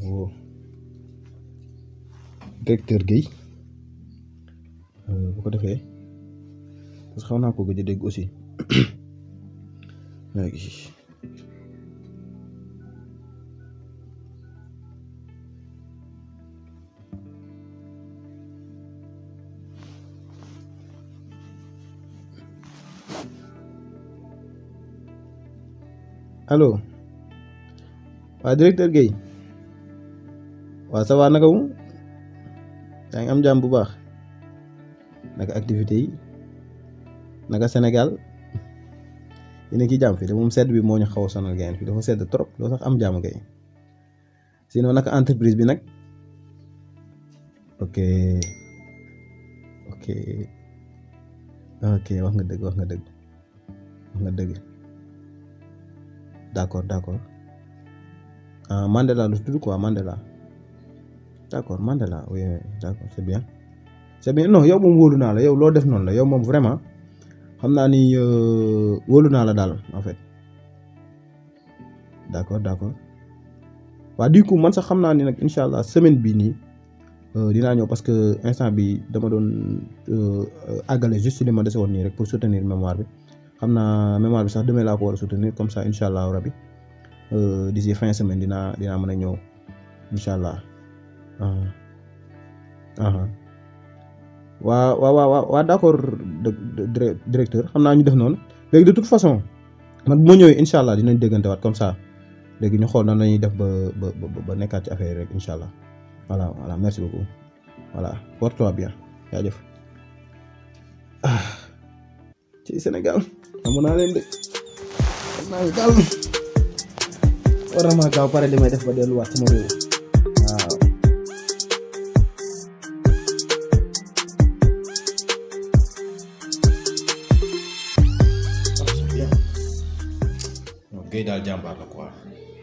woo directeur Guèye bu ko defee parce que xaw naa ko gëj a dégg aussi léegi allo waa directeur Guèye waa ça va naka mu yaa ngi am jàmm bu baax naka activité yi naka Sénégal yéen a ngi ci jàmm fii de moom sedd bi moo ñu xaw a sonal gain fii dafa sedd trop doo sax am jàmm kay sinon naka entreprise bi nag ok ok ok wax nga dëgg wax nga dëgg wax nga dëgg d'accord d'accord ah Mandela lu tudd quoi Mandela d'accord Mandela oui oui d'accord c'est bien c'est bien non yow moom wóolu naa la yow loo def noonu la yow moom vraiment xam naa ni wóolu naa la daal en fait d'accord d'accord waa du coup man sax xam naa ni nag incha allah semaine bii nii dinaa ñëw parce que instant bi dama doon àggale juste li ma dese woon nii rek pour soutenir mémoire bi xam naa mémoire bi sax demee laa ko war a soutenir comme ça incha allah rabi d'ici fin semaine dinaa dinaa mën a ñëw incha allah waa waa waa waa d'accord directeur xam naa ñu def noonu léegi de toute façon man bu ma ñëwee incha allah dinañ déggante waat comme ça léegi ñu xool nan la ñuy def ba ba ba nekkaat ci affaire rek incha allah voilà voilà merci beaucoup voilà porte-toi bien jaajëf ah ci Sénégal amoon naa leen de xam naa ne daal war na maa gaaw pare li may def ba delluwaat sama réew waaw. Guèye daal jàmbaar la quoi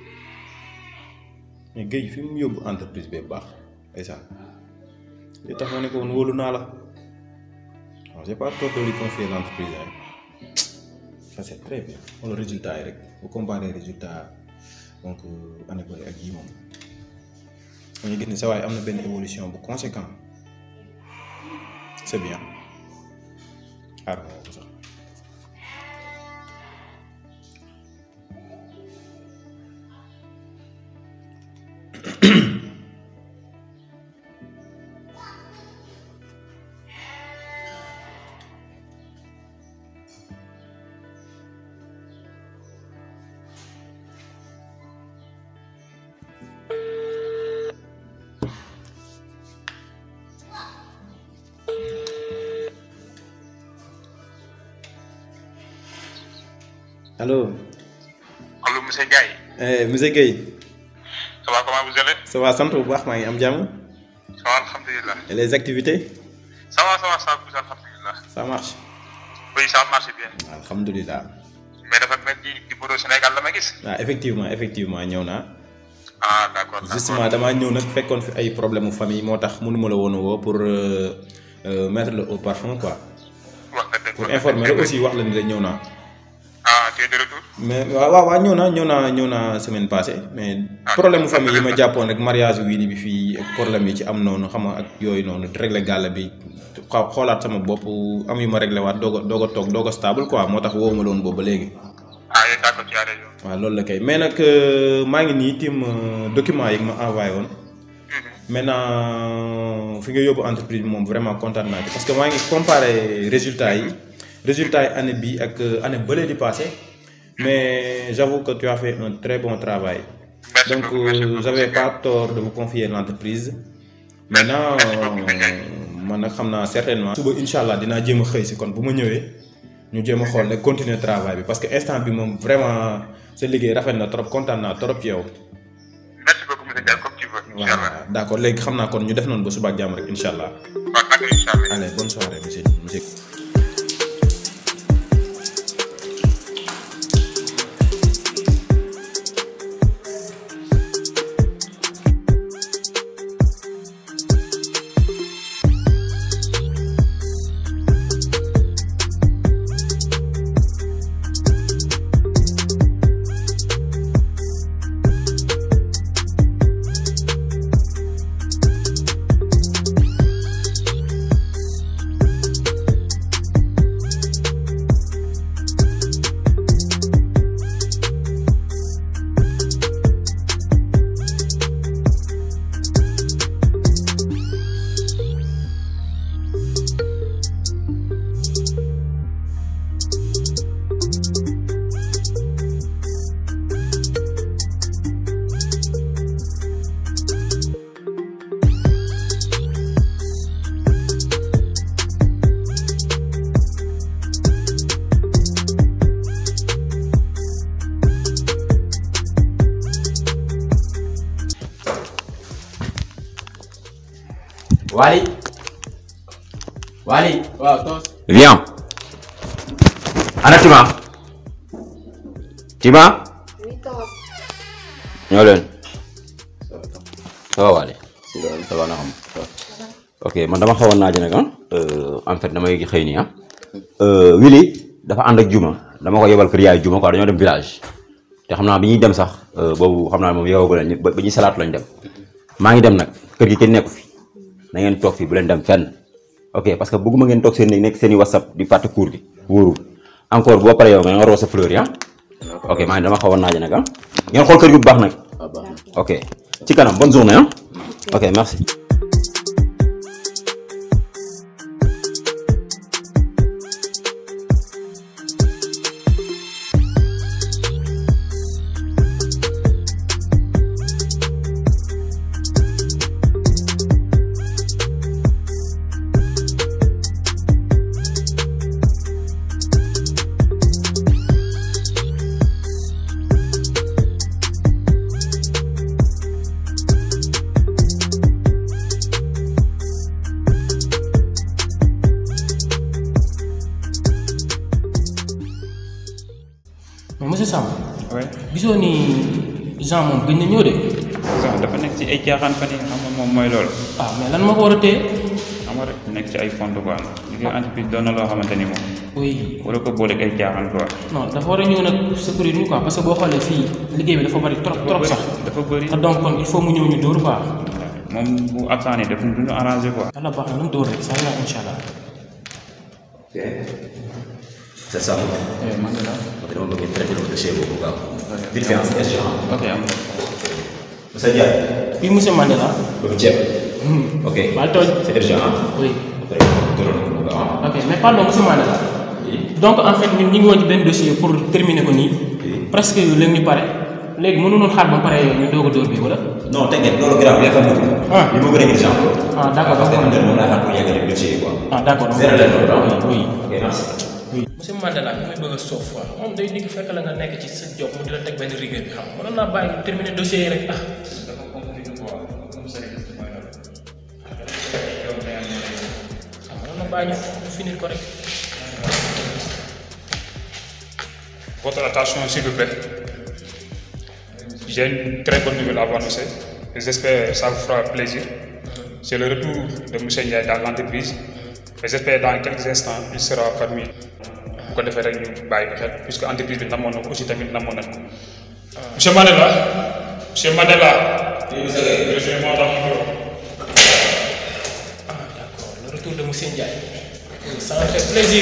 mais Guèye fi mu yóbbu entreprise bee baax ndeysaan li tax ma ne ko woon wóolu naa la waaw j'ai pas tort de lui confier l'entreprise hein ça c'est très bien wala résultat yi rek bu comparer résultat donc année bëri ak yi moom dañuy gis ni sa waay am na benn évolution bu conséquent c'est bien xaar nga ko sax allo. allo monsieur Ndiaye. Eh, monsieur Guèye. ça va comment vous allez. ça va sant bu baax maa ngi am jàmm. ça va alhamdulilah. et les activités. ça va ça va ça bouge alhamdulilah. ça marche. oui ça marche bien. alhamdulilah. mais dafa mel ni numéro Sénégal la ma gis. ah effectivement effectivement ñëw naa. ah d'accord d'accord justement damaa ñëw nag fekkoon fi ay problème mu famille moo tax mënuma la woon a woo pour euh, euh, mettre le au parfum quoi. wax nga dëgg pour informer la aussi wax la ni la ñëw naa. ah tu es de retour. mais waaw waaw waaw ñëw naa ñëw naa ñëw naa semaine passée mais problème mu famille yi ma jàppoon rek mariage wii bi fii ak problème yi ci am noonu xam nga ak yooyu noonu régler gàll bi xaw xoolaat sama bopp am yu ma réglé waat doog a doog a toog doog a stable quoi moo tax woo ma loon boobu ba léegi. ah yéen d'accord tu as raison. waaw loolu la kay mais nag maa ngi nii tim document yi ma envoyé woon maintenant fi nga yóbbu entreprise bi moom vraiment kontaan naa ci parce que maa ngi comparé résultats yi résultats yi année bi ak année bële di passé mais j'avoue que tu as fait un très bon travail Merci donc beaucoup, merci euh, beaucoup, j'avais monsieur pas tort de vous confier l'entreprise maintenant Merci beaucoup, monsieur Ndiaye. man nag xam naa certainement suba incha allah dinaa jéem a xëy si kon bu ma ñëwee ñu jéem a xool rek continuer travail bi parce que instant bi moom vraiment sa liggéey rafet na trop kontaan naa trop ci yow merci beaucoup monsieur Ndiaye comme tu veux. incha allah voilà d'accord léegi xam naa kon ñu def noonu ba suba ak jàmm rek incha allah waaw d'accord incha allah. allez bonne soirée monsieur monsieur Wally Wally waaw tos viens ana Tima Tima ñoo leen ça va Wally ça va na xam ok man dama xawoon naa nag ah en fait damay xëy nii ah Willy dafa ànd ak Juma dama ko yebal kër yaay Juma quoi dañoo dem village te xam naa bi ñuy dem sax boobu xam naa moom yow ba ba ñuy salaatu lañ dem maa ngi dem nag kër gi kenn nekku fi na ngeen toog fii bu leen dem fenn ok parce que bëgguma ngeen toog seen néeg nekk seen i whatsapp di fàtte cours gi wóorul encore boo paree yow nga nga roo sa fleur yi ah ok maa ngi dama xawoon naa nag ah ngeen xool kër gi bu baax nag ok ci kanam bonne journée ah ok merci mais monsieur Samb oui gisoo ni Jean moom gëj na ñëw de sax dafa nekk ci ay caaxaan fan yi xam nga moom mooy loolu ah mais lan moo ko war a téye xam nga rek nekk ci ay fond quoi liggéey entreprise doon na loo xamante ni moom oui wala ko booleeg ay caaxaan quoi non dafa war a ñëw nag secourir ñu quoi parce que boo xoolee fii liggéey bi dafa bari trop trop sax dafa bëri te donc kon il faut mu ñëw ñu dóor quoi moom bu absent ni daf du ñu arrangé quoi yàlla baax na nu dóor rek saa yaa incha allah c'est ça man de la ok dama bëgg traité le dossier boobu gaaw vite fait en question ok am na monsieur Ndiaye oui monsieur Mandela bëgg ceeb ok baal tooñ c'est urgent ah oui après gënoon ko bu gaaw ok mais pardon monsieur Mandela donc en fait ñun ñu ngi woon ci benn dossier pour terminer ko nii presque léegi ñu pare léegi mënu noon xaar ba pare ñu doog a dóor bi wala non t'inquiète loolu grave yaakaar naa ko Ah. li ma gën a urgent ah d'accord parce que d'accord man moom laa xam pour yeggali dossier yi quoi ah d'accord zéro leen loolu ah oui ok merci monsieur Mandela ñu may bëgg a soof quoi moom day dikk fekk la nga nekk ci sa job mu di la teg benn rigueur bi xam mënoon naa bàyyi ñu terminer dossier yi rek ah ah mënoon na bàyyi ñu ñu finir ko rek Votre attention, s'il vous plaît. J'ai une très bonne nouvelle à vous annoncer. et J'espère que ça vous fera plaisir. C'est le retour de M. Ndiaye dans l'entreprise. Et j'espère dans quelques instants, il sera parmi nous. bu ko defee rek ñu bàyyi ko xel puisque entreprise bi namoon na ko aussi tamit namoon nañ ko. Monsieur Mandela monsieur Mandela. rejoignez-moi dans mon bureau. ah d'accord le retour de monsieur Ndiaye ça me fait plaisir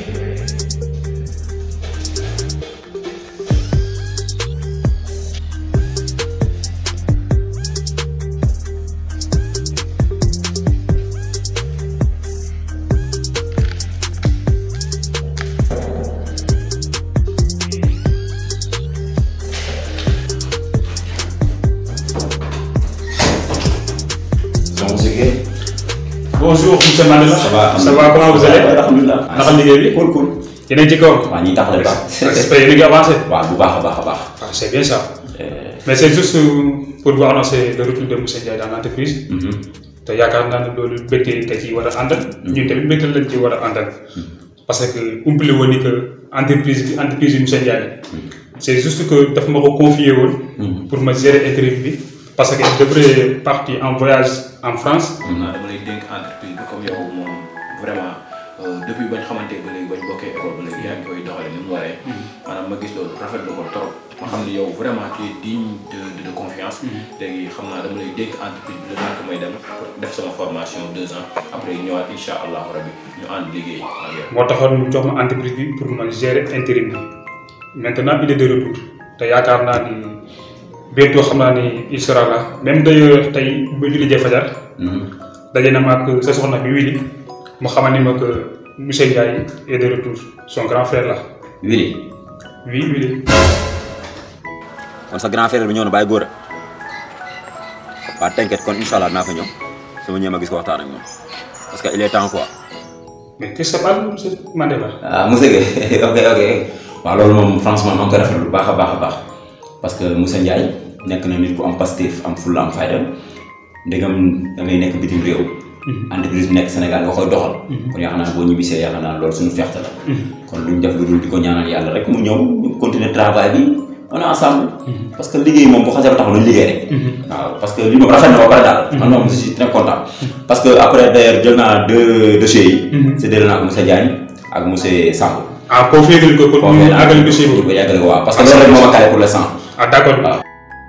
donc c'est que Bonjour monsieur Mandela. ça va ça va comment vous allez. alhamdulilah naka liggéey bi. cool cool yéen a ngi ci kaw. waa ñuy taxale baax j'espère yéen a ngi avancé. waaw bu baax a baax a baax Ah, c'est bien ça. Euh, Mais c'est juste pour vous annoncer le retour de M. Ndiaye dans l'entreprise. mhm. te yaakaar naa ne loolu mbégte nga ci war a àndal. ñun tamit mbégte lañ ci war a àndal. parce que umpale woon ni que entreprise bi entreprise bi monsieur Ndiaye. c'est juste que daf ma ko confier woon. pour ma gérer intérim bi. parce que il devrait partir en voyage en France. xam naa dama lay dénk entreprise bi comme yow moom vraiment euh, depuis bañ xamante ba léegi bañ bokkee école ba léegi yaa ngi koy doxale ni mu waree maanaam ma gis loolu rafetlu ko trop ma xam ne yow vraiment tu es digne de de, de confiance léegi xam naa dama lay dénk entreprise bi le temps que may dem pour def sama formation deux ans après ñëwaat incha allahu rabi ñu ànd liggéey ak yow moo taxoon mu jox ma entreprise bi pour ma gérer intérim bi maintenant il est de retour te yaakaar naa ni bientôt xam naa ni il sera là même d'ailleurs tey ba julli jee fajar Mhm. daje na ma ak sa soxna bi Willy mu xamal ni ma que monsieur Ndiaye est de retour son grand frère là Willy oui Willy kon sa grand frère bi ñëw na bàyyi góor a waaw t'inquiète kon incha allah naa fa ñëw sama ñëw ma gis ko waxtaan ak moom parce que il est temps quoi. mais qu'est-ce que ça parle monsieur Mandela ah monsieur Guèye ok ok waaw loolu moom franchement maa ngi koy rafetlu bu baax a baax a baax parce que monsieur Ndiaye nekk na nit ku am Pastef am fulla am fayda ndegam da ngay nekk bitim réew entreprise bi nekk Sénégal nga koy doxal kon yaakaar naa boo ñibbisee yaakaar naa loolu suñu fexte la kon lu ñu def lu dul di ko ñaanal yàlla rek mu ñëw ñu continuer travail bi on est ensemble parce que liggéey moom bu xasee ba taxaw nañu liggéey rek waaw parce que li moom rafet na ba pare daal man moom je suis très content parce que après d'ailleurs jël naa deux dossiers yi séddale naa ko monsieur Diagne ak monsieur Samb ah confié ngeen ko pour ñu àggali dossier ñu boobu. ko yàggale waaw parce que loolu rek moo ma calé pour l'instant ah d'accord. waaw.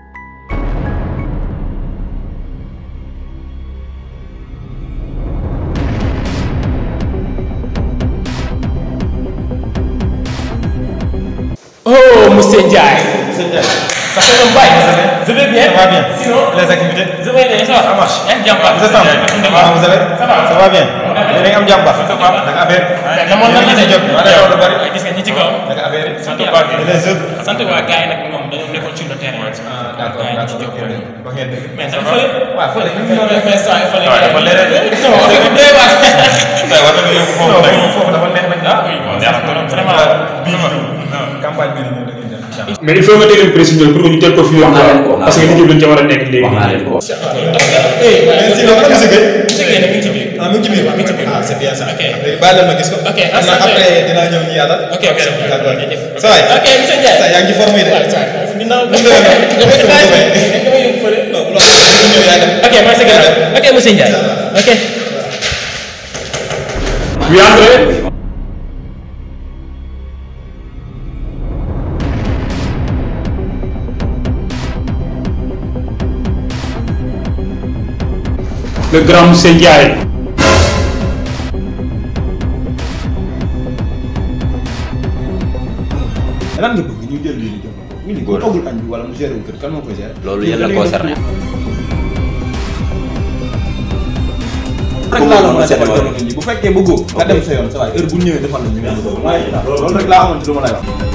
Oh, monsieur Ndiaye. Monsieur Ndiaye. Ça fait un bail. Je vais bien. Ça va bien. Sinon, Les activités je vais bien. Ça va. Ça marche. Yaa ngi jàmm baax. Vous êtes ensemble Ah, vous allez Ça va. Ça va bien. Yéen a ngi am jàmm baax. Naka affaire Namoon na la de. jot. Maa ngi lu bari. Gis nga ñi ci kaw. Naka affaire yi. sant waa Et les autres sant waa gars yi nag ñoom dañoo nekkoon sur le terrain. Ah, d'accord, Gars yi ci d'accord. jóg. Wax ngeen dëgg. Mais dafa fële. waaw fële ñu ngi Non, noonu rek. mais ça, il fallait waaw dafa leer rek. Non, on est doy waar. Tey war nañu yóbbu foofu nag. Foofu dafa neex nag. Ah, oui, bon, neex na trop, vraiment. bii campagne bi ñu da ngeen def incha allah. mais il faut nga déglu précision pour que ñu teel ko fi Wax naa leen ko, wax naa parce que leen ko. liggéey bi dañ ca war a nekk léegi. wax naa leen ko Mais sinon, ana monsieur Gueye? Monsieur Gueye nag mi ngi ci biir. Ah, mu ngi ci biir. mi ngi ci biir. Ah, c'est bien ça. Ok. Léegi bàyyi leen ma gis ko. Ok, Xam naa ah, c'est après dinaa ñëw ñu yaatal. Ok, ok. D'accord. Jërëjëf. Ça va. Ok, monsieur Ndiaye. Ça, yaa ngi ci forme yi de. waaw ça ginnaaw Mu demee noonu. damay damay damay yóbbu fële. Non, bu loolu bu ñëw yaay dem. Ok, maa ngi sa ginnaaw. Ok, monsieur Ndiaye. Ok. Oui, André. Le grand monsieur Ndiaye. lan nga bëgg ñu jël lii ñu jox ko ñu ni Góor. toggul añ bi wala mu géré wu kër kan moo koy géré loolu yéen la concerné rek laa la mën a defal jamono ji bu fekkee bëggoo nga dem sa yoon sa waay heure bu ñëwee defal la ñu waaye loolu rek laa xamante lu ma lay wax